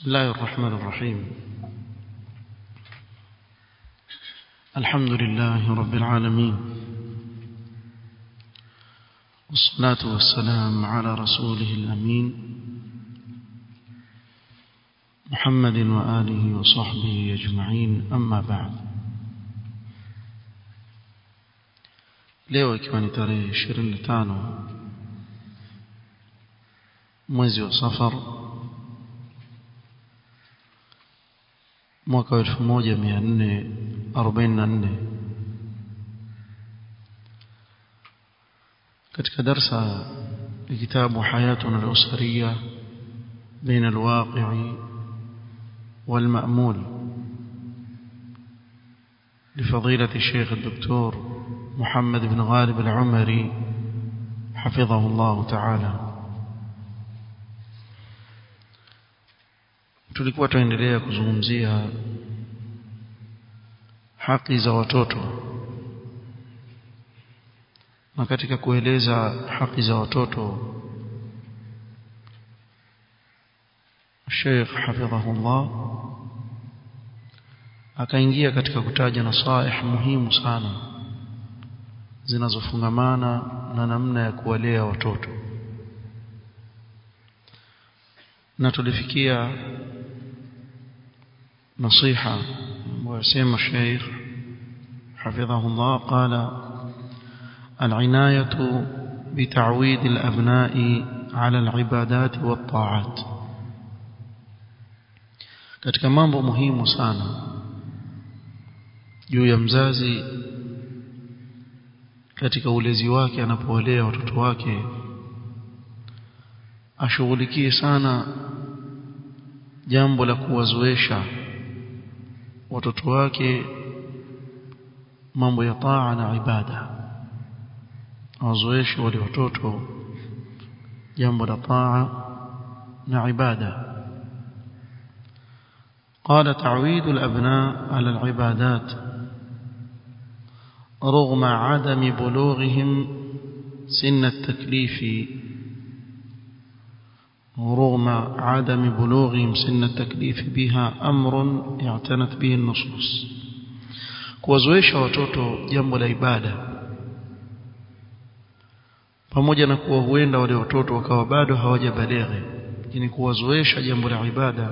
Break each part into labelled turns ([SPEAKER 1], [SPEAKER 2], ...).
[SPEAKER 1] بسم الله الرحمن الرحيم الحمد لله رب العالمين والصلاة والسلام على رسوله الأمين محمد وآله وصحبه أجمعين أما بعد leo ikiwa ni tarehe 25 mwezi wa safar mwaka wa 1444 katika darsa ya kitabu hayatuna al-usriya بين الواقع والمأمول لفضيلة الشيخ الدكتور محمد بن غالب العمري حفظه الله تعالى tulikuwa tuendelea kuzungumzia haki za watoto na katika kueleza haki za watoto Sheikh hafidhahullah akaingia katika kutaja nasaih muhimu sana zinazofungamana na namna ya kuwalea watoto na tulifikia نصيحة وسيم الشيخ حفظه الله قال العناية بتعويد الأبناء على العبادات والطاعات katika mambo muhimu sana juu ya mzazi katika ulezi wake anapowalea watoto wake ashughulikie sana jambo la kuwazoesha watoto wake mambo ya taa na ibada awazoeshe wale watoto jambo la taa na ibada قال تعويد الأبناء على العبادات رغم عدم بلوغهم سن التكليف رغم عدم بلوغهم سن التكليف بها أمر اعتنت به النصوص kuwazoesha watoto jambo la ibada pamoja na kuwa huenda wale watoto wakawa bado hawajabaleghe lakini kuwazoesha jambo la ibada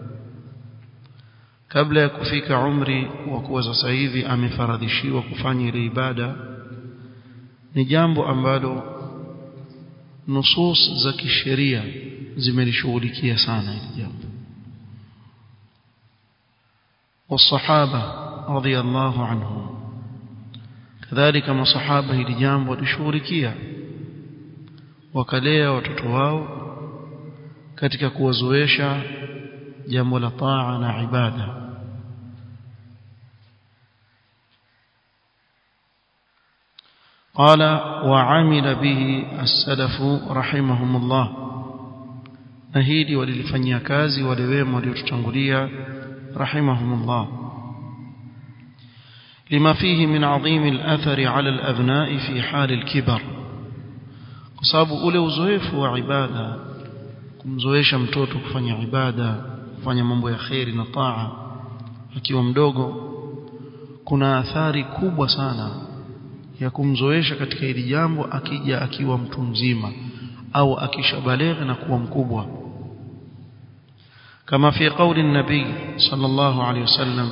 [SPEAKER 1] kabla ya kufika umri wa kuwa sasa hivi amefaradhishiwa kufanya ile ibada ni jambo ambalo nusus za kisheria zimelishughulikia sana hili jambo والصحابه رضي الله عنهم كذلك مصحابه hili jambo lishughulikia wakalea watoto wao katika kuwazoesha jambo la taa na ibada قال وعمل به السلف رحمهم الله na hili walilifanyia kazi wale wema waliotutangulia rahimahumullah lima fihi min adhim al-athari ala al-abna'i fi hal al-kibar kwa sababu ule uzoefu wa ibada kumzoesha mtoto kufanya ibada kufanya mambo ya khairi na taa akiwa mdogo kuna athari kubwa sana ya kumzoesha katika hili jambo akija akiwa mtu mzima au akishabalegha na kuwa mkubwa كما في قول النبي صلى الله عليه وسلم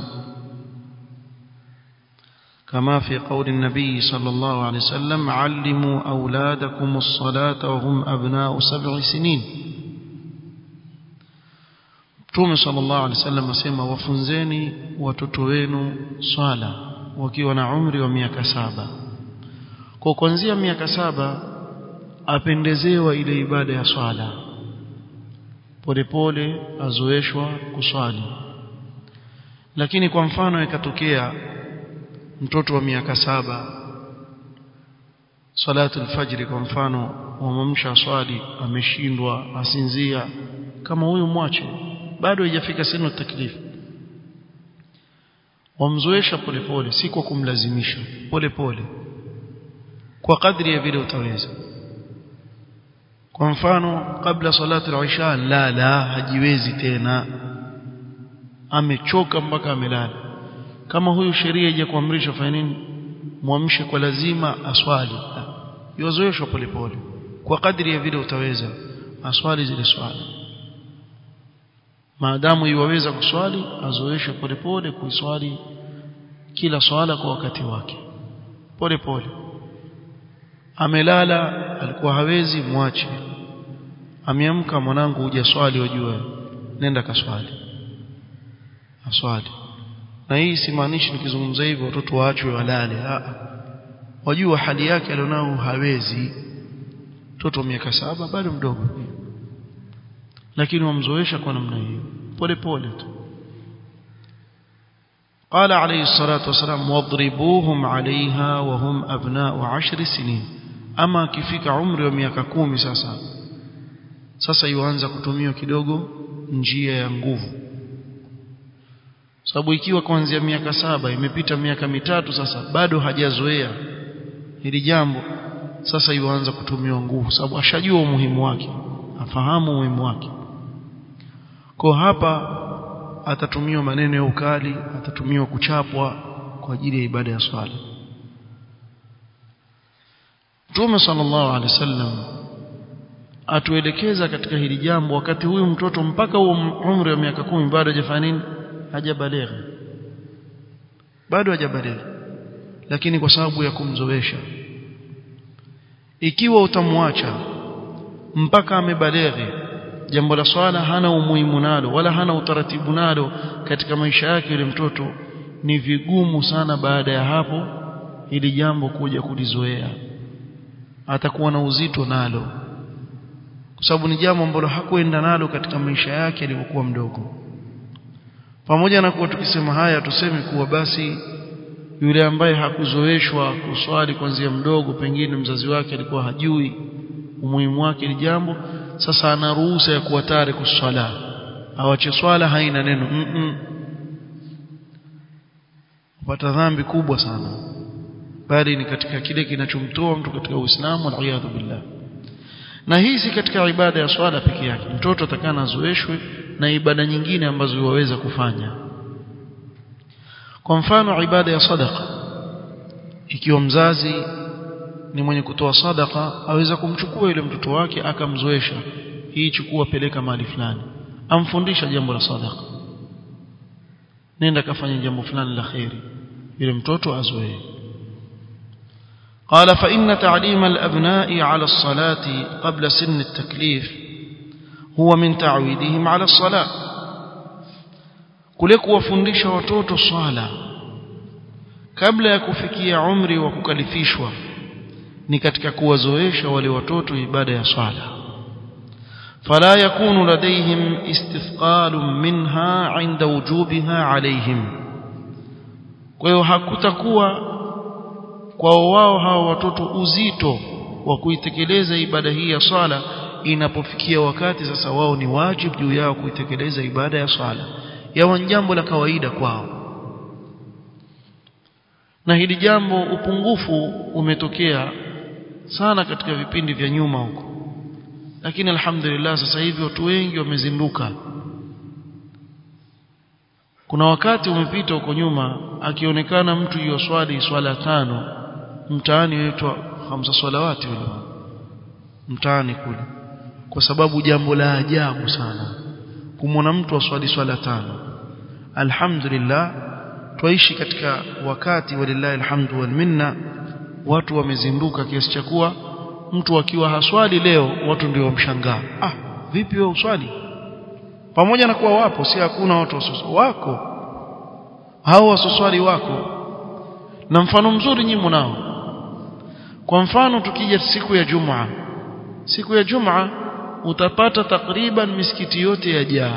[SPEAKER 1] كما في قول النبي صلى الله عليه وسلم علموا أولادكم الصلاة وهم أبناء سبع سنين Mtume sallallahu alaihi wasallam asema wafunzeni watoto wenu swala wakiwa na umri wa miaka saba. Kwa kuanzia miaka saba apendezewa ile ibada ya swala. Polepole azoeshwa kuswali. Lakini kwa mfano ikatokea mtoto wa miaka saba salatu alfajri kwa mfano wamamsha swali ameshindwa asinzia kama huyu mwache bado haijafika sinu taklifu wamzoesha polepole si kwa kumlazimisha polepole kwa kadri ya vile utaweza kwa mfano kabla salatu al-isha la la hajiwezi tena amechoka mpaka amelala kama huyu sheria ije kuamrisha fanya nini muamshe kwa lazima aswali yozoeshwa polepole kwa kadri ya vile utaweza aswali zile swala maadamu iwaweza kuswali azoeshe polepole kuiswali kila swala kwa wakati wake pole pole amelala alikuwa hawezi mwache ameamka mwanangu huja swali wajua nenda kaswali aswali na hii simaanishi nikizungumza hivyo watoto waachwe walale a wajua hali yake alionao hawezi mtoto wa miaka saba bado mdogo lakini wamzoesha kwa namna hiyo pole pole tu قال عليه الصلاة والسلام واضربوهم عليها وهم أبناء عشر سنين أما كفيك عمر وميaka kumi sasa sasa yuanza kutumiwa kidogo njia ya nguvu sababu ikiwa kuanzia miaka saba imepita miaka mitatu sasa bado hajazoea hili jambo sasa yuanza kutumiwa nguvu sababu ashajua umuhimu wake afahamu umuhimu wake kwa hapa atatumiwa maneno ya ukali atatumiwa kuchapwa kwa ajili ya ibada ya swala Mtume sallallahu alaihi wasallam atuelekeza katika hili jambo wakati huyu mtoto mpaka huo umri wa miaka kumi bado hajafanya nini hajabalegha bado hajabalegha lakini kwa sababu ya kumzoesha ikiwa utamwacha mpaka amebaleghe jambo la swala hana umuhimu nalo wala hana utaratibu nalo katika maisha yake yule mtoto ni vigumu sana baada ya hapo ili jambo kuja kulizoea atakuwa na uzito nalo kwa sababu ni jambo ambalo hakuenda nalo katika maisha yake alipokuwa mdogo pamoja na kuwa tukisema haya tuseme kuwa basi yule ambaye hakuzoeshwa kuswali kuanzia mdogo pengine mzazi wake alikuwa hajui umuhimu wake ni jambo sasa ana ruhusa ya kuwa tare kuswala awache swala haina neno mm -mm. upata dhambi kubwa sana bali ni katika kile kinachomtoa mtu katika Uislamu waliyadhu billah na hii si katika ibada ya swala peke yake mtoto atakana azoeshwe na ibada nyingine ambazo waweza kufanya kwa mfano ibada ya sadaqa ikiwa mzazi ni mwenye kutoa sadaka aweza kumchukua yule mtoto wake akamzoesha hii chukua peleka mahali fulani amfundisha jambo la sadaka nenda kafanya jambo fulani la khairi yule mtoto azoee قال فإن تعليم الأبناء على الصلاة قبل سن التكليف هو من تعويدهم على الصلاة kule kuwafundisha watoto swala kabla ya kufikia umri wa kukalifishwa ni katika kuwazoesha wale watoto ibada ya swala fala yakunu ladaihim istithqalun minha inda wujubiha alaihim kwa hiyo hakutakuwa kwao wao hawa watoto uzito wa kuitekeleza ibada hii ya swala inapofikia wakati sasa wao ni wajibu juu yao kuitekeleza ibada ya swala yawa jambo la kawaida kwao na hili jambo upungufu umetokea sana katika vipindi vya nyuma huko lakini alhamdulillah sasa hivi watu wengi wamezinduka kuna wakati umepita huko nyuma akionekana mtu yoswali swala tano mtaani wetu hamsa swalawati wale mtaani kule kwa sababu jambo la ajabu sana kumwona mtu aswali swala tano alhamdulillah twaishi katika wakati walillahi alhamdu wal minna watu wamezinduka kiasi cha kuwa mtu akiwa haswali leo watu ndio wamshangaa ah vipi wewe uswali pamoja na kuwa wapo si hakuna watu wasoso wako hao wasoswali wako na mfano mzuri nyinyi mnao kwa mfano tukija siku ya Jumaa siku ya Jumaa utapata takriban misikiti yote yajaa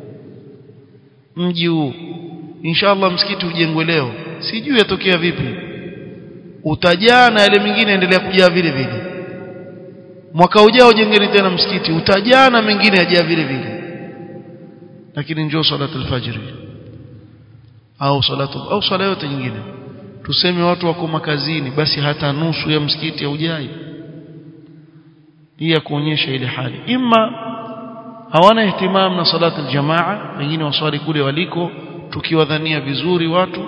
[SPEAKER 1] mji huu inshallah msikiti ujengwe leo sijui yatokea vipi utajaa na yale mengine endelea kujaa vile vile mwaka ujao jengeni tena msikiti utajaa na mengine yajaa vile vile lakini njoo salatu alfajiri au salatu au sala yote nyingine tuseme watu wako makazini basi hata nusu ya msikiti haujai hii ya kuonyesha ile hali imma hawana ihtimam na salati aljamaa wengine waswali kule waliko tukiwadhania vizuri watu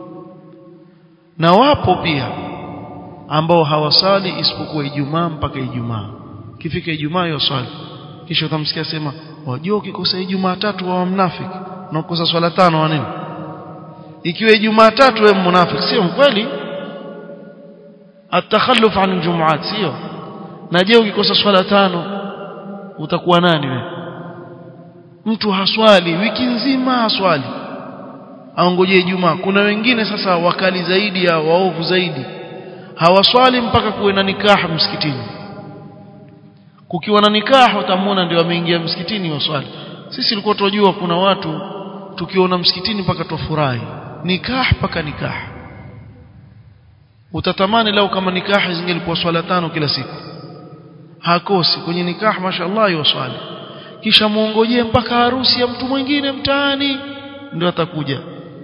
[SPEAKER 1] na wapo pia ambao hawasali isipokuwa Ijumaa mpaka Ijumaa kifika Ijumaa yoswali kisha utamsikia sema wajua ukikosa Ijumaa tatu wa mnafiki na ukosa swala tano wa nini ikiwa Ijumaa tatu wewe mnafiki sio kweli atakhalluf an aljumuat sio na je ukikosa swala tano utakuwa nani wewe mtu haswali wiki nzima haswali aongoje Ijumaa kuna wengine sasa wakali zaidi ya waovu zaidi hawaswali mpaka kuwe na nikaha msikitini kukiwa na nikaha utamwona ndio ameingia msikitini waswali sisi tulikuwa tunajua kuna watu tukiona msikitini mpaka tufurahi nikah mpaka nikah utatamani lau kama nikaha zingelikuwa swala tano kila siku hakosi kwenye nikah mashallah yoswali kisha muongojee mpaka harusi ya mtu mwingine mtaani ndio atakuja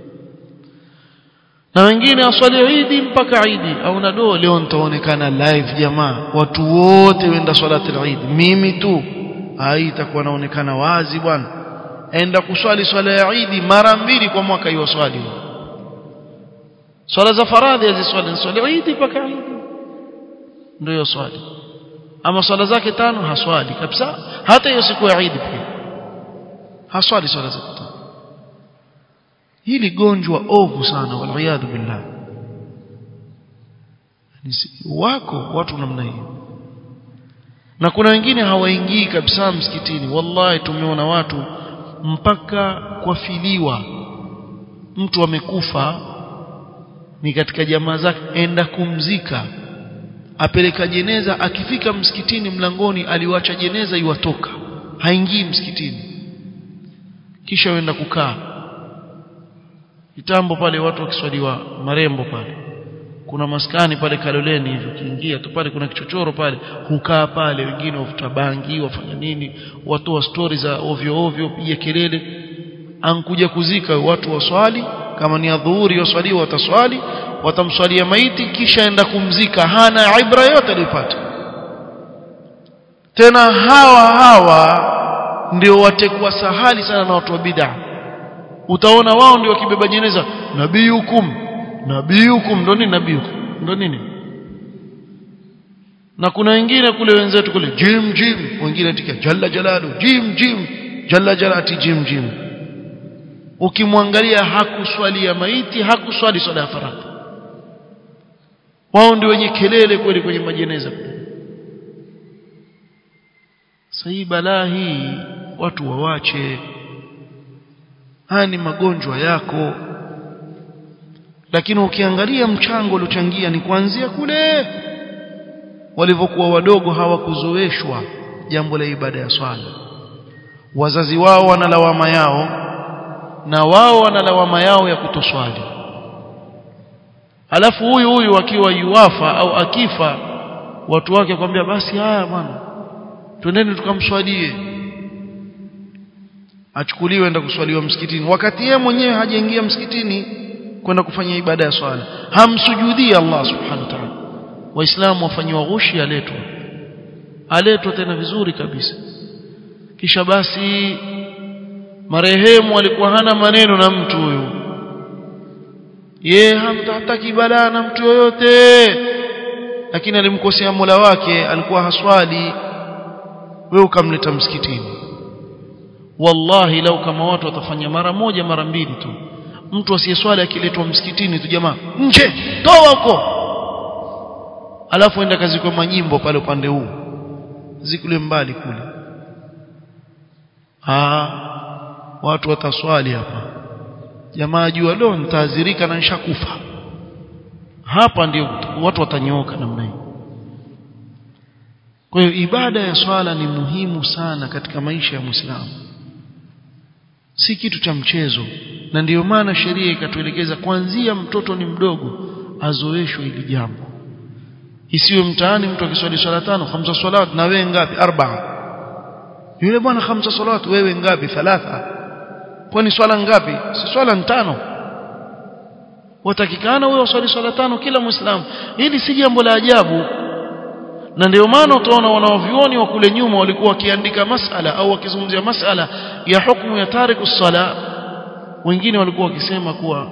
[SPEAKER 1] na wengine waswali idi mpaka idi au na doo leo nitaonekana live jamaa watu wote wenda swalati al-Eid mimi tu hai itakuwa naonekana wazi bwana enda kuswali swala ya idi mara mbili kwa mwaka hiyo swali swala za faradhi aziswali swali idi mpaka idi ndio swali ama swala zake tano haswali kabisa hata hiyo siku ya idi pia haswali swala zake tano hili gonjwa ovu sana waliyadhu billah wako watu namna hiyo na kuna wengine hawaingii kabisa msikitini wallahi tumeona watu mpaka kwafiliwa mtu amekufa ni katika jamaa zake enda kumzika apeleka jeneza akifika msikitini mlangoni aliwacha jeneza iwatoka haingii msikitini kisha wenda kukaa kitambo pale watu wakiswaliwa marembo pale kuna maskani pale Kaloleni hivi ukiingia tu pale kuna kichochoro pale hukaa pale wengine wafuta bangi wafanya nini watoa stori za ovyo ovyo piga kelele ankuja kuzika watu waswali kama ni adhuhuri waswaliwa wataswali watamswalia maiti kisha enda kumzika hana ibra yote alipata tena hawa hawa ndio watekwa sahali sana na watu wa bid'ah utaona wao ndio wakibeba jeneza nabiyukum nabiyukum ndo nini nabiyukum ndo nini na kuna wengine kule wenzetu kule jim jim wengine tika jalla jalalu jim jim jalla jalati jim jim ukimwangalia hakuswalia maiti hakuswali swala ya faradhi wao ndio wenye kelele kweli kwenye majeneza sasa balaa hii watu wawache haya ni magonjwa yako lakini ukiangalia mchango uliochangia ni kuanzia kule walivyokuwa wadogo hawakuzoeshwa jambo la ibada ya swala wazazi wao wana lawama yao na wao wana lawama yao ya kutoswali alafu huyu huyu akiwa yuwafa au akifa watu wake kwambia basi haya bwana twendeni tukamswalie achukuliwe enda kuswaliwa msikitini wakati yeye mwenyewe hajaingia msikitini kwenda kufanya ibada ya swala hamsujudii Allah subhanahu wa ta'ala waislamu wafanyiwa ghushi aletwa aletwa tena vizuri kabisa kisha basi marehemu alikuwa hana maneno na mtu huyu ye hamtataki balaa na mtu yoyote lakini alimkosea Mola wake alikuwa haswali wewe ukamleta msikitini wallahi lau kama watu watafanya mara moja mara mbili tu mtu asiyeswali akiletwa msikitini tu jamaa nje toa huko alafu enda kazi kwa manyimbo pale upande huu zikule mbali kule ah watu wataswali hapa jamaa jua leo nitaadhirika na nishakufa hapa ndio watu watanyooka namna hii kwa hiyo ibada ya swala ni muhimu sana katika maisha ya Muislamu si kitu cha mchezo na ndiyo maana sheria ikatuelekeza kuanzia mtoto ni mdogo azoeshwe hili jambo isiwe mtaani mtu akiswali swala tano khamsa salawat na wewe ngapi arba'a yule bwana khamsa salawat wewe ngapi thalatha kwani swala ngapi si swala tano watakikana wewe uswali swala tano kila muislamu hili si jambo la ajabu na ndio maana utaona wanaovioni wa kule nyuma walikuwa wakiandika masala au wakizungumzia masala ya hukumu ya tariku sala wengine walikuwa wakisema kuwa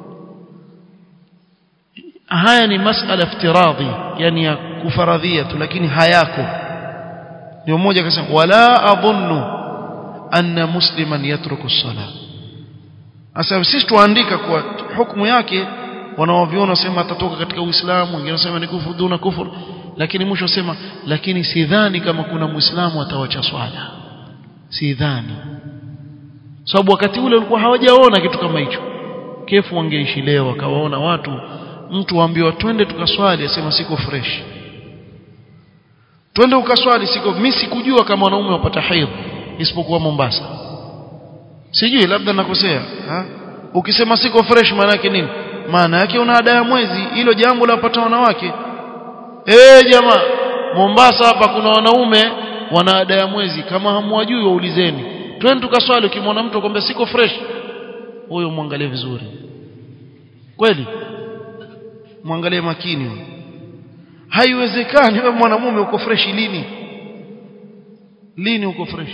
[SPEAKER 1] haya ni masala iftiradhi yani ya kufaradhia tu lakini hayako ndio mmoja akasema wala adhunnu anna musliman yatruku sala asa sisi tuandika kwa hukumu yake wanaoviona wasema atatoka katika uislamu wengine wasema ni kufuru duna kufur lakini mwisho wasema lakini sidhani kama kuna muislamu atawacha swala sidhani sababu wakati ule walikuwa hawajaona kitu kama hicho kefu wangeishi leo akawaona watu mtu waambiwa twende tukaswali asema siko fresh twende ukaswali siko mimi sikujua kama wanaume wapata haidh isipokuwa Mombasa sijui labda nakosea ha? ukisema siko fresh maana yake nini maana yake una ada ya mwezi hilo jambo la wapata wanawake eh jamaa Mombasa hapa kuna wanaume wana ada ya mwezi kama hamwajui waulizeni twende tukaswali ukimwona mtu akwambia siko fresh huyo muangalie vizuri kweli muangalie makini haiwezekani wewe mwanamume uko fresh lini lini uko fresh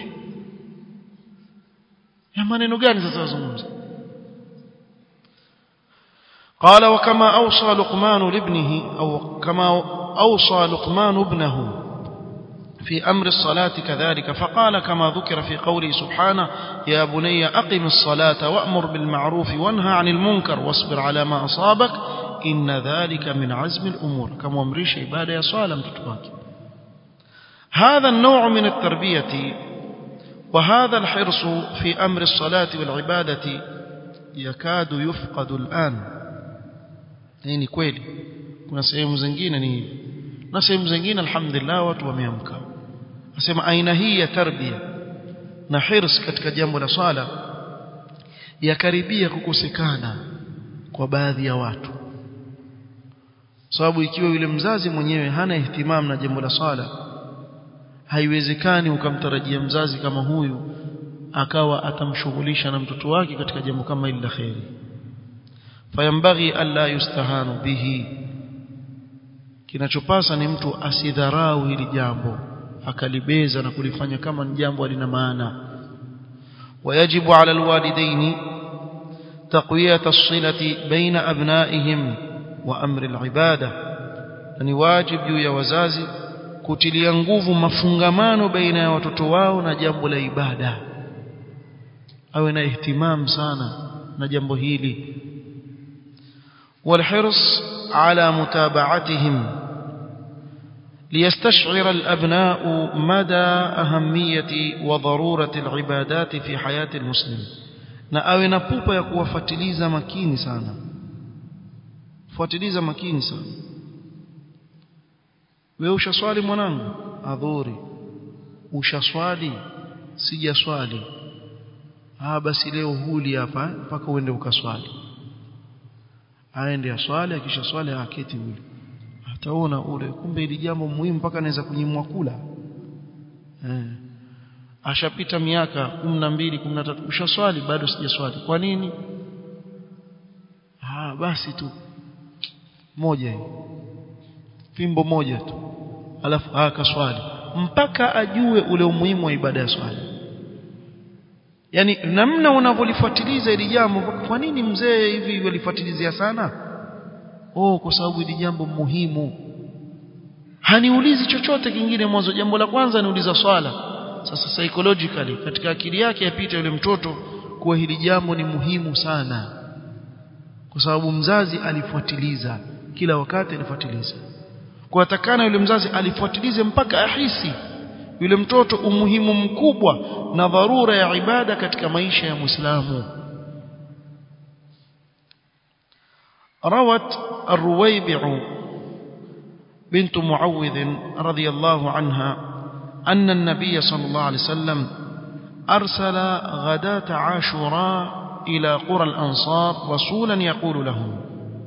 [SPEAKER 1] ya maneno gani sasa wazungumza قال وكما أوصى لقمان لابنه أو كما أوصى لقمان ابنه في أمر الصلاة كذلك فقال كما ذكر في قوله سبحانه يا بني أقم الصلاة وأمر بالمعروف وانهى عن المنكر واصبر على ما أصابك إن ذلك من عزم الأمور كما أمريش عبادة يا صالم تتواك هذا النوع من التربية وهذا الحرص في أمر الصلاة والعبادة يكاد يفقد الآن hii ni kweli kuna sehemu zingine ni hivi na sehemu zingine alhamdulillah watu wameamka nasema aina hii ya tarbia na hirs katika jambo la swala yakaribia kukosekana kwa baadhi ya watu sababu ikiwa yule mzazi mwenyewe hana ihtimam na jambo la swala haiwezekani ukamtarajia mzazi kama huyu akawa atamshughulisha na mtoto wake katika jambo kama hili la kheri fayambaghi alla yustahanu bihi kinachopasa ni mtu asidharau hili jambo akalibeza na kulifanya kama ni jambo halina maana ويجب على الوالدين تقوية الصلة بين أبنائهم وأمر العبادة ni wajib juu ya wazazi kutilia nguvu mafungamano baina ya watoto wao na jambo la ibada awe na ihtimam sana na jambo hili والحرص على متابعتهم ليستشعر الأبناء مدى أهمية وضرورة العبادات في حياة المسلم na awe na pupa ya kuwafuatiliza makini sana fuatiliza makini sana wewe ushaswali mwanangu adhuri ushaswali sijaswali ah basi leo huli hapa mpaka uende ukaswali aende aswali akisha swali aketi ule ataona ule kumbe ili jambo muhimu mpaka anaweza kunyimwa kula eh ashapita miaka 12 13 ushaswali bado sijaswali kwa nini ah basi tu moja hiyo fimbo moja tu alafu akaswali mpaka ajue ule umuhimu wa ibada ya swala yani namna unavyolifuatiliza ili jambo kwa nini mzee hivi walifuatilizia sana oh kwa sababu ili jambo muhimu haniulizi chochote kingine mwanzo jambo la kwanza niuliza swala sasa psychologically katika akili yake yapita yule mtoto kuwa hili jambo ni muhimu sana kwa sababu mzazi alifuatiliza kila wakati alifuatiliza kwa atakana yule mzazi alifuatilize mpaka ahisi yule mtoto umuhimu mkubwa na dharura ya ibada katika maisha ya Muislamu روت الرويبع بنت معوذ رضي الله عنها أن النبي صلى الله عليه وسلم أرسل غداة عاشوراء إلى قرى الأنصار رسولا يقول لهم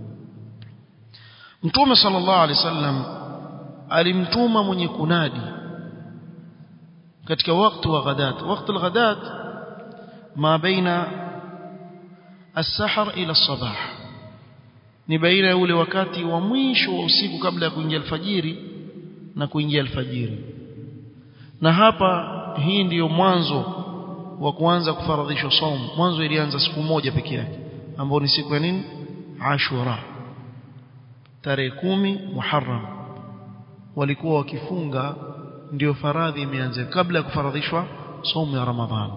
[SPEAKER 1] متوم صلى الله عليه وسلم alimtuma mwenye kunadi katika wakati wa ghadat wakati al-ghadat ma baina as-sahar ila as-sabah ni baina ya ule wakati wa mwisho wa usiku kabla ya kuingia alfajiri na kuingia alfajiri na hapa hii ndiyo mwanzo wa kuanza kufaradhishwa somo mwanzo ilianza siku moja peke yake ambayo ni siku ya nini Ashura tarehe kumi Muharram walikuwa wakifunga ndio faradhi imeanza kabla ya kufaradhishwa somo ya Ramadhani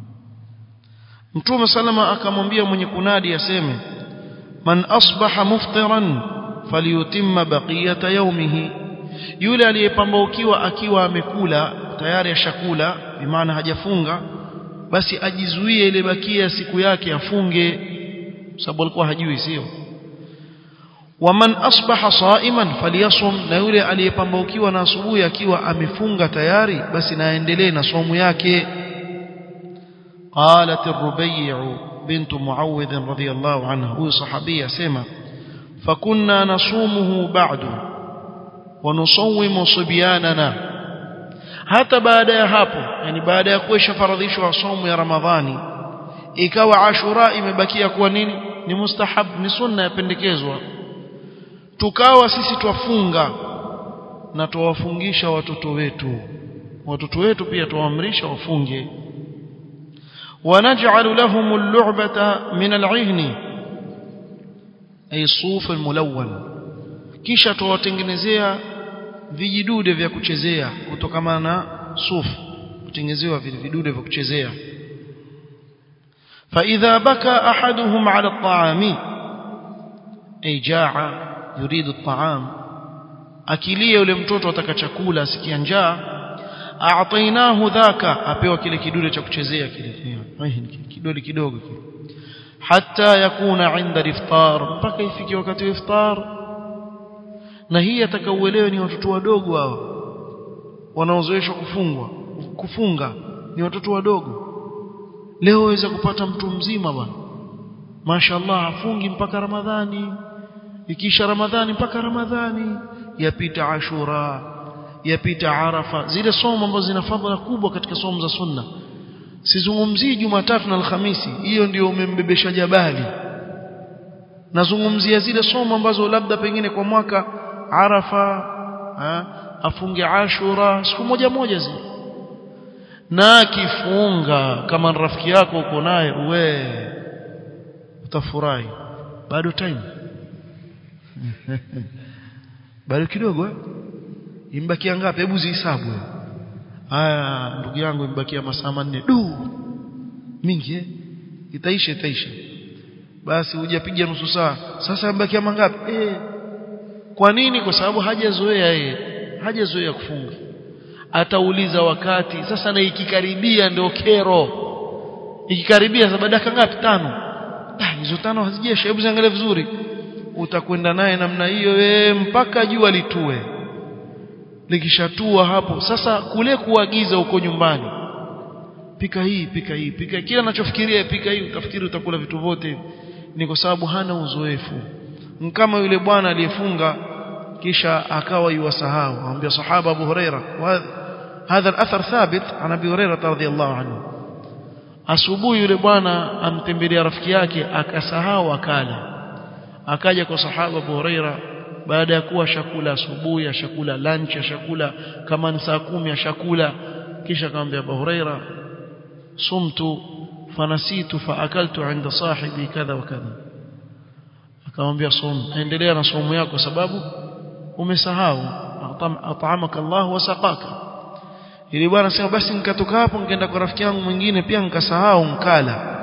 [SPEAKER 1] Mtume salama akamwambia mwenye kunadi aseme man asbaha muftiran falyutimma baqiyata yawmihi yule aliyepambaukiwa akiwa amekula tayari ashakula bimaana hajafunga basi ajizuie ile bakia siku yake afunge sababu alikuwa hajui sio waman asbaha saiman falyasum na yule aliyepambaukiwa na asubuhi akiwa amefunga tayari basi naendelee na somu yake قالت الربيع بنت معوذ رضي الله عنها هو صحابيه سما فكنا نصومه بعد ونصوم صبياننا hata baada ya hapo yani baada ya kuisha faradhishwa somo ya ramadhani ikawa ashura imebakia kuwa nini ni mustahab ni sunna yapendekezwa tukawa sisi twafunga na tuwafungisha watoto wetu watoto wetu pia tuwaamrisha wafunge ونجعل لهم اللعبة من العهن أي الصوف الملون kisha tuwatengenezea vijidude vya kuchezea kutokana na sufu kutengenezewa vile vidude vya kuchezea فإذا بكى أحدهم على الطعام أي جاع يريد الطعام akilia yule mtoto ataka chakula asikia njaa a'tainahu dhaka apewa kile kidude cha kuchezea kile kidude kidogo kile hatta yakuna inda iftar mpaka ifike wakati wa iftar na hii atakauelewe ni watoto wadogo hawa wanaozoeshwa kufungwa kufunga ni watoto wadogo leo waweza kupata mtu mzima bwana mashaallah afungi mpaka ramadhani ikisha ramadhani mpaka ramadhani yapita ashura yapita arafa zile somo ambazo zina fadhila kubwa katika somo za sunna sizungumzii jumatatu na alhamisi hiyo ndio umembebesha jabali nazungumzia zile somo ambazo labda pengine kwa mwaka arafa ha, afunge ashura siku moja moja zile na akifunga kama rafiki yako uko naye uwe utafurahi bado time bado kidogo eh? imbakia ngapi hebu zihesabu haya ndugu yangu imbakia masaa manne du mingi eh itaisha itaisha basi hujapiga nusu saa sasa imbakia mangapi eh kwa nini kwa sababu hajazoea yeye hajazoea kufunga atauliza wakati sasa na ikikaribia ndio kero ikikaribia sasa dakika ngapi tano ah hizo tano hazijesha hebu ziangalie vizuri utakwenda naye namna hiyo wewe mpaka jua litue likishatua hapo sasa kule kuagiza huko nyumbani pika hii pika hii pika kila anachofikiria pika hii utafikiri utakula vitu vyote ni kwa sababu hana uzoefu kama yule bwana aliyefunga kisha akawa yuwasahau anambia sahaba Abu Huraira هذا الاثر ثابت عن ابي هريره رضي الله عنه asubuhi yule bwana amtembelea rafiki yake akasahau akala akaja kwa sahaba Abu Huraira baada ya kuwa shakula asubuhi ashakula lunch ashakula kama ni saa kumi ashakula kisha akamwambia Abu Huraira sumtu fanasitu faakaltu inda sahibi kadha wa kadha akamwambia som endelea na somo yako sababu umesahau atamaka Allah wasaqaka ili bwana sema basi nikatoka hapo nikaenda kwa rafiki yangu mwingine pia nikasahau nkala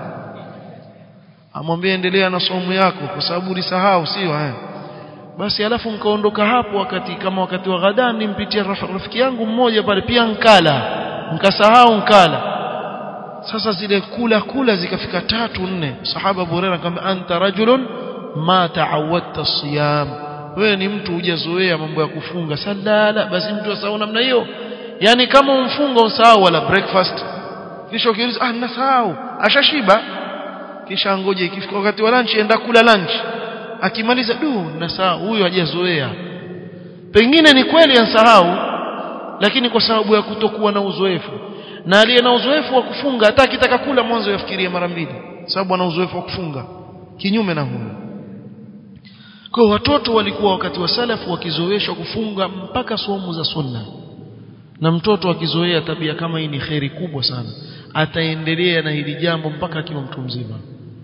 [SPEAKER 1] amwambia endelea na somo yako kwa sababu ulisahau sio haya basi alafu nikaondoka hapo wakati kama wakati wa ghadani nimpitia rafiki yangu mmoja pale pia nkala nikasahau nkala sasa zile kula kula zikafika tatu nne sahaba Abu Hurairah akamwambia anta rajulun ma ta'awadta siyam wewe ni mtu hujazoea mambo ya kufunga salala basi mtu asahau namna hiyo yani kama umfunga usahau wala breakfast kisha ukiuliza ah nasahau ashashiba kisha ngoje ikifika wakati wa lunch enda kula lunch akimaliza du nasahau huyo hajazoea pengine ni kweli ansahau lakini kwa sababu ya kutokuwa na uzoefu na aliye na uzoefu wa kufunga hata akitaka kula mwanzo yafikirie mara mbili sababu ana uzoefu wa kufunga kinyume na huyo kwa watoto walikuwa wakati wa salafu wakizoeshwa kufunga mpaka somo za sunna na mtoto akizoea tabia kama hii ni kheri kubwa sana ataendelea na hili jambo mpaka akiwa mtu mzima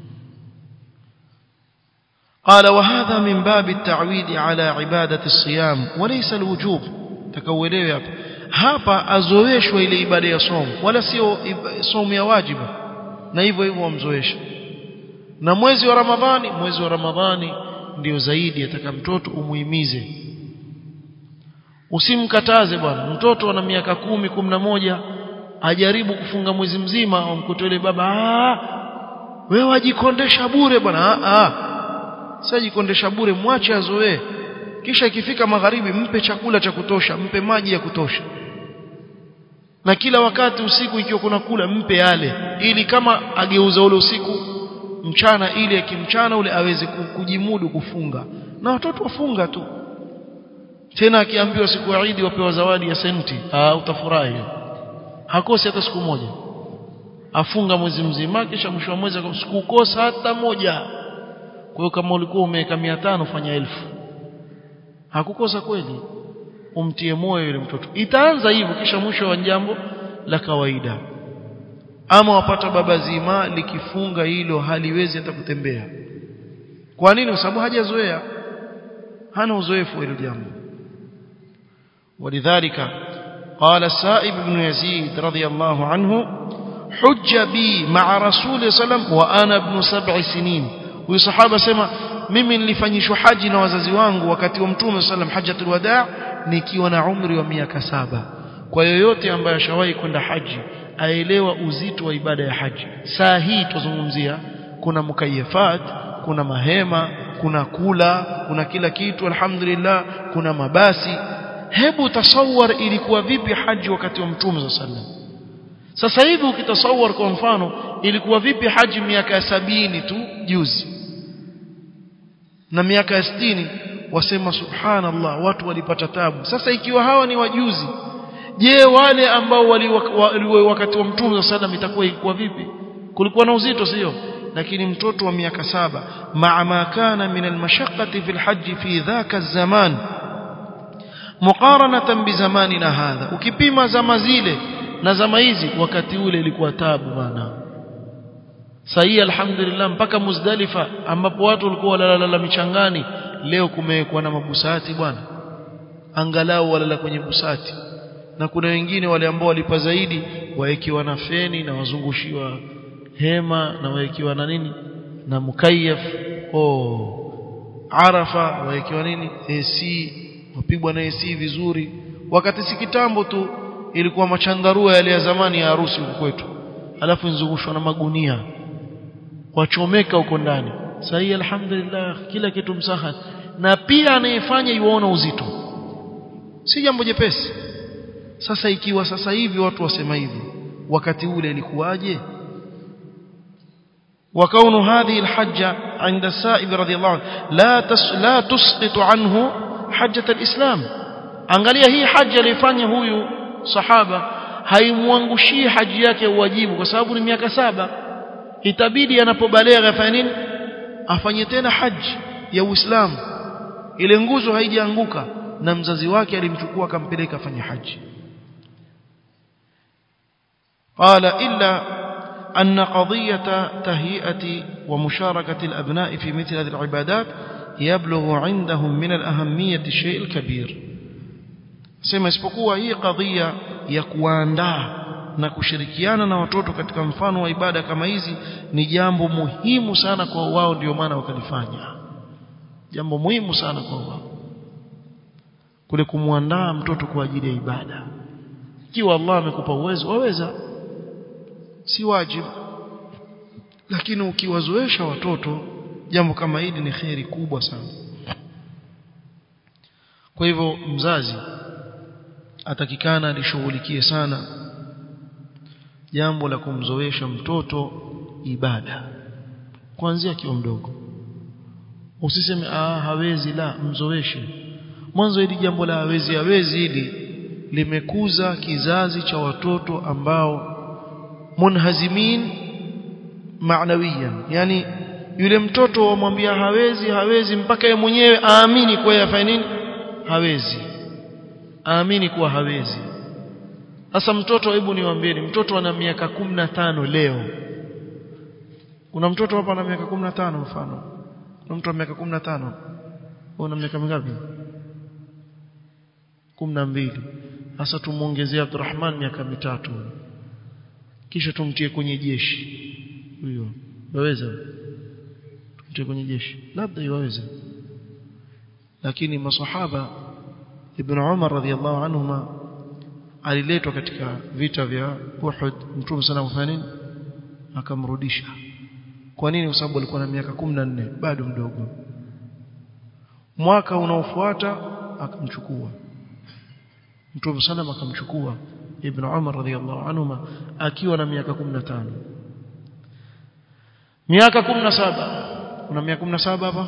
[SPEAKER 1] قال وهذا من باب التعويد على عبادة الصيام وليس الوجوب تكوelewe hapa hapa azoeshwa ile ibada ya somo wala sio somo ya wajibu na hivyo hivyo wamzoesha na mwezi wa Ramadhani mwezi wa Ramadhani ndio zaidi ataka mtoto umuhimize usimkataze bwana mtoto ana miaka kumi kumi na moja ajaribu kufunga mwezi mzima umkute yule baba ah wewe wajikondesha bure bwana ah ah sijikondesha bure mwache azoee kisha ikifika magharibi mpe chakula cha kutosha mpe maji ya kutosha na kila wakati usiku ikiwa kuna kula mpe yale ili kama ageuza ule usiku mchana ili akimchana ule aweze kujimudu kufunga na watoto wafunga tu tena akiambiwa siku ya Eid wapewa zawadi ya senti ah utafurahi hakosi hata siku moja afunga mwezi mzima kisha mwisho wa mwezi sikukosa hata moja kwa hiyo kama ulikuwa umeweka 500 fanya elfu hakukosa kweli umtie moyo yule mtoto itaanza hivyo kisha mwisho wa jambo la kawaida ama wapata baba zima likifunga hilo haliwezi hata kutembea kwa nini kwa sababu hajazoea hana uzoefu wa hilo jambo ولذلك قال السائب بن يزيد رضي الله عنه حج بي مع رسول صلى الله عليه وسلم وانا ابن سبع سنين huyu sahaba sema mimi nilifanyishwa haji na wazazi wangu wakati wa mtume sallam hajjatul wadaa nikiwa na umri wa miaka saba kwa yoyote ambaye ashawahi kwenda haji aelewa uzito wa ibada ya haji saa hii tuzungumzia kuna mukayafat kuna mahema kuna kula kuna kila kitu alhamdulillah kuna mabasi hebu tasawar ilikuwa vipi haji wakati wa mtume sallam sasa hivi ukitasawar kwa mfano ilikuwa vipi haji miaka ya sabini tu juzi na miaka ya sitini wasema subhanallah watu walipata tabu sasa ikiwa hawa ni wajuzi je wale ambao wali wakati wa mtume sallam itakuwa ilikuwa vipi kulikuwa na uzito sio lakini mtoto wa miaka saba maa ma kana min almashaqqati fi alhajj fi dhaka zaman muqaranatan bi zamanina hadha ukipima zama zile na zama hizi wakati ule ilikuwa tabu bana sahi alhamdulillah mpaka muzdalifa ambapo watu walikuwa walalala michangani leo kumewekwa na mabusati bwana angalau walala kwenye busati na kuna wengine wale ambao walipa zaidi waekiwa na feni na wazungushiwa hema na waekiwa na nini na mukayaf oh arafa waekiwa nini AC wapigwa na AC vizuri wakati si kitambo tu ilikuwa machandarua yale ya zamani ya harusi huko kwetu alafu nzungushwa na magunia wachomeka huko ndani sahi alhamdulillah kila kitu msaha na pia anayefanya yuona uzito si jambo jepesi sasa ikiwa sasa hivi watu wasema hivi wakati ule ilikuwaje وكون هذه الحجة عند السائب رضي الله عنه لا تس لا تسقط عنه حجة الإسلام angalia hii haja alifanya huyu sahaba haimwangushii haji yake wajibu kwa sababu ni miaka saba itabidi anapobalegha afanye nini afanye tena haji ya Uislamu ile nguzo haijaanguka na mzazi wake alimchukua akampeleka afanye haji qala illa أن قضية تهيئة ومشاركة الأبناء في مثل هذه العبادات يبلغ عندهم من الأهمية الشيء الكبير sema isipokuwa hii kadhia ya kuandaa na kushirikiana na watoto katika mfano wa ibada kama hizi ni jambo muhimu sana kwa wao ndio maana wakalifanya jambo muhimu sana kwa wao kule kumwandaa mtoto kwa ajili ya ibada ikiwa Allah amekupa uwezo waweza si wajibu lakini ukiwazoesha watoto jambo kama hili ni kheri kubwa sana kwa hivyo mzazi atakikana alishughulikie sana jambo la kumzoesha mtoto ibada kuanzia akiwa mdogo usiseme ah hawezi la mzoeshe mwanzo hili jambo la hawezi hawezi hili limekuza kizazi cha watoto ambao munhazimin maanawiyan yani yule mtoto wamwambia hawezi hawezi mpaka yeye mwenyewe aamini kwa yeye afanye nini hawezi aamini kuwa hawezi sasa mtoto hebu niwaambieni mtoto ana miaka kumi na tano leo kuna mtoto hapa ana miaka kumi na tano mfano kuna mtu ana miaka kumi na tano una miaka mingapi kumi na mbili sasa tumuongezea Abdurrahman miaka mitatu kisha tumtie kwenye jeshi huyo waweza tumtie kwenye jeshi labda iwaweze lakini masahaba ibn Umar radhiallahu anhuma aliletwa katika vita vya Uhud mtume sana kufanya nini akamrudisha kwa nini kwa sababu alikuwa na miaka 14 bado mdogo mwaka unaofuata akamchukua mtume sana akamchukua ibn Umar radhiallahu anhuma akiwa na miaka 15 miaka 17 kuna miaka 17 hapa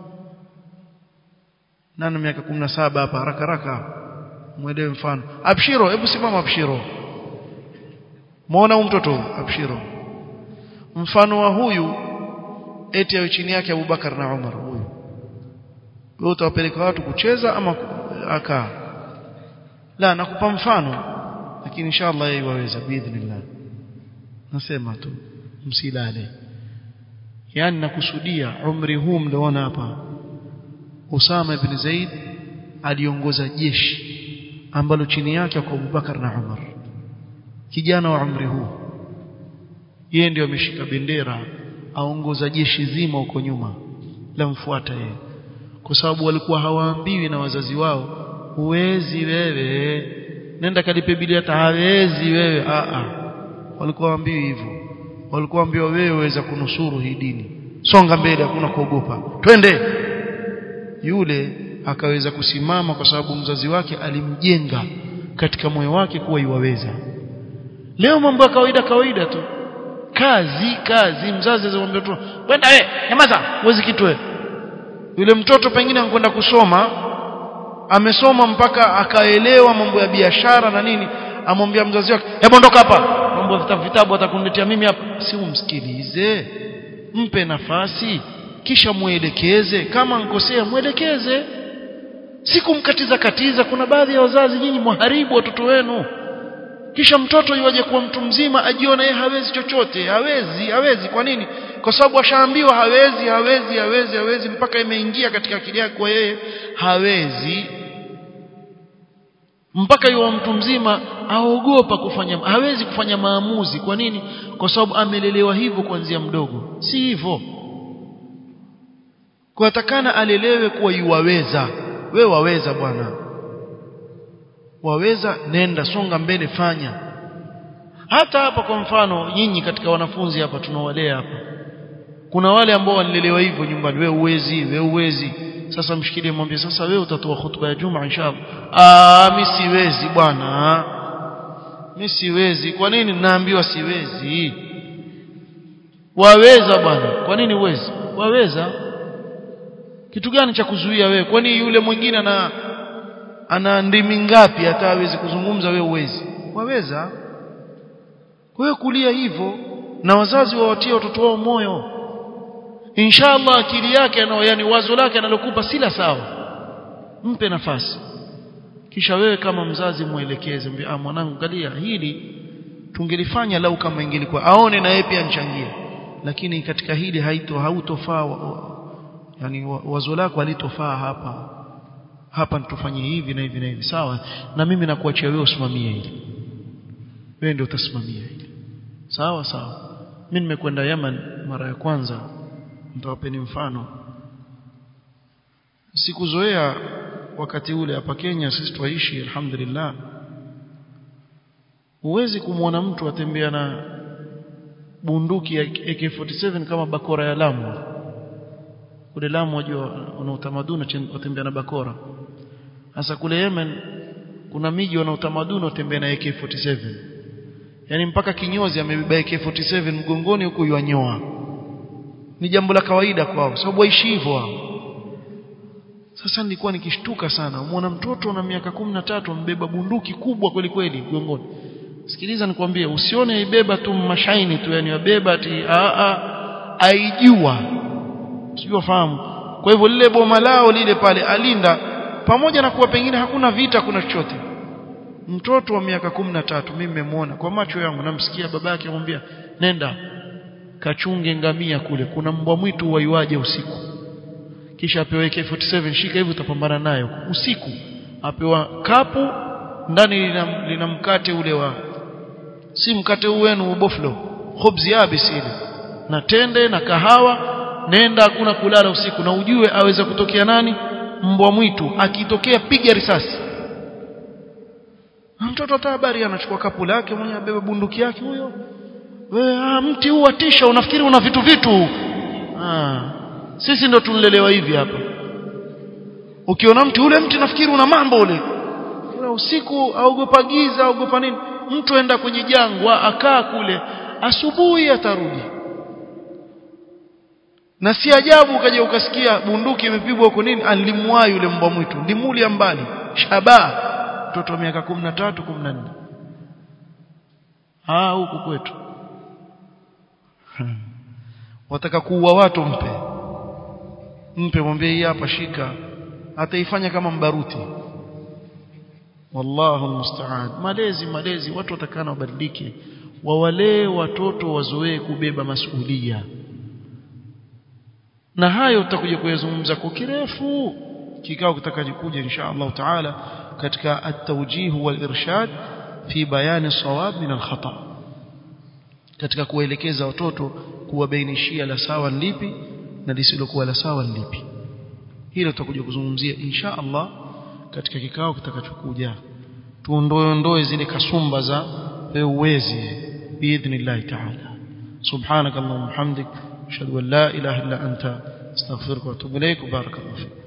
[SPEAKER 1] nani miaka 17 hapa haraka haraka mwelewe mfano abshiro hebu simama abshiro muona huyu mtoto abshiro mfano wa huyu eti awe chini yake Abubakar na Umar huyu wewe utawapeleka watu kucheza ama akaa la nakupa mfano lakini inshallah yeye waweza biidhnillah nasema tu msilale yani nakusudia umri huu mliona hapa Usama ibn Zaid aliongoza jeshi ambalo chini yake kwa Abubakar na Umar kijana wa umri huu yeye ndio ameshika bendera aongoza jeshi zima huko nyuma la mfuata yeye kwa sababu walikuwa hawaambiwi na wazazi wao huwezi wewe nenda kalipe bili hata hawezi wewe a a walikuwa waambiwi hivyo walikuwa waambiwa wewe waweza kunusuru hii dini songa mbele hakuna kuogopa twende yule akaweza kusimama kwa sababu mzazi wake alimjenga katika moyo wake kuwa iwaweza leo mambo ya kawaida kawaida tu kazi kazi mzazi azamwambia tu kwenda wewe nyamaza huwezi kitu wewe yule mtoto pengine anakwenda kusoma amesoma mpaka akaelewa mambo ya biashara na nini amwambia mzazi wake hebu ondoka hapa mambo ya vitabu vitabu atakuniletea mimi hapa si umsikilize mpe nafasi kisha muelekeze kama nkosea muelekeze si kumkatiza katiza kuna baadhi ya wazazi nyinyi mwaharibu watoto wenu kisha mtoto iwaje kuwa mtu mzima ajiona yeye hawezi chochote hawezi hawezi kwa nini kwa sababu ashaambiwa hawezi hawezi hawezi hawezi mpaka imeingia katika akili yake kwa yeye hawezi mpaka yuwa mtu mzima aogopa kufanya hawezi kufanya maamuzi kwa nini kwa sababu amelelewa hivyo kuanzia mdogo si hivyo kwa takana alelewe kuwa yuwaweza we waweza bwana waweza nenda songa mbele fanya hata hapa kwa mfano nyinyi katika wanafunzi hapa tunawalea hapa kuna wale ambao walilelewa hivyo nyumbani we uwezi we uwezi sasa mshikilie mwambie sasa wewe utatoa hutuba ya juma inshallah ah mimi siwezi bwana mimi siwezi kwa nini naambiwa siwezi waweza bwana kwa nini uwezi waweza kitu gani cha kuzuia wewe kwani yule mwingine ana ana ndimi ngapi hata hawezi kuzungumza wewe uwezi waweza kwa hiyo kulia hivyo na wazazi wawatie watoto wao moyo inshallah akili yake ana yani wazo lake analokupa sila sawa mpe nafasi kisha wewe kama mzazi muelekeze mbe ah mwanangu angalia hili tungelifanya lau kama ingelikuwa aone na yeye pia nchangie lakini katika hili haito hautofaa yani wazo lako halitofaa hapa hapa tufanye hivi na hivi na hivi sawa na mimi nakuachia wewe usimamie hili wewe ndio utasimamia hili sawa sawa mimi nimekwenda Yemen mara ya kwanza nitawapeni mfano sikuzoea wakati ule hapa Kenya sisi twaishi alhamdulillah huwezi kumwona mtu atembea na bunduki ya AK47 kama bakora ya Lamu kule Lamu wajua wana utamaduni watembea na bakora hasa kule Yemen kuna miji wana utamaduni watembea na AK47 yani mpaka kinyozi amebeba AK47 mgongoni huko yuanyoa ni jambo la kawaida kwao sababu waishi hivyo wao sasa nilikuwa nikishtuka sana muona mtoto na miaka kumi na tatu ambeba bunduki kubwa kweli kweli mgongoni sikiliza nikwambie usione ibeba tu mashaini tu yani wabeba ati a a aijua sijui wafahamu kwa hivyo lile boma lao lile pale alinda pamoja na kuwa pengine hakuna vita kuna chochote mtoto wa miaka kumi na tatu mimi nimemwona kwa macho yangu namsikia babake amwambia nenda kachunge ngamia kule kuna mbwa mwitu waiwaje usiku kisha apewe AK47 shika hivi utapambana nayo usiku apewa kapu ndani lina, lina mkate ule wa si mkate huu wenu boflo khubzi yabis ile na tende na kahawa nenda hakuna kulala usiku na ujue aweza kutokea nani mbwa mwitu akitokea piga risasi mtoto hata habari anachukua kapu lake mwenye abebe bunduki yake huyo wewe ah, mti huu watisha unafikiri una vitu vitu ah, sisi ndo tunlelewa hivi hapa ukiona mti ule mti nafikiri una mambo ule ule usiku aogopa giza aogopa nini mtu aenda kwenye jangwa akaa kule asubuhi atarudi na si ajabu ukaja ukasikia bunduki imepigwa huko nini alimwai yule mbwa mwitu limulia mbali shaba mtoto wa miaka 13 14 ah huku kwetu hmm. wataka kuua watu mpe mpe mwambie hii hapa shika ataifanya kama mbaruti wallahu musta'an malezi malezi watu watakana wabadilike wawalee watoto wazoee kubeba masuhulia na hayo tutakuja kuyazungumza kwa kirefu kikao kitakachokuja insha Allah taala katika at-tawjih wal-irshad fi bayani sawab min al-khata katika kuelekeza watoto kuwabainishia la sawa lipi na lisilokuwa la sawa lipi hilo tutakuja kuzungumzia insha Allah katika kikao kitakachokuja tuondoe ondoe zile kasumba za uwezi biidhnillah taala subhanakallahumma hamdik ashhadu an la ilaha illa anta astaghfiruka wa atubu ilaik barakallahu fik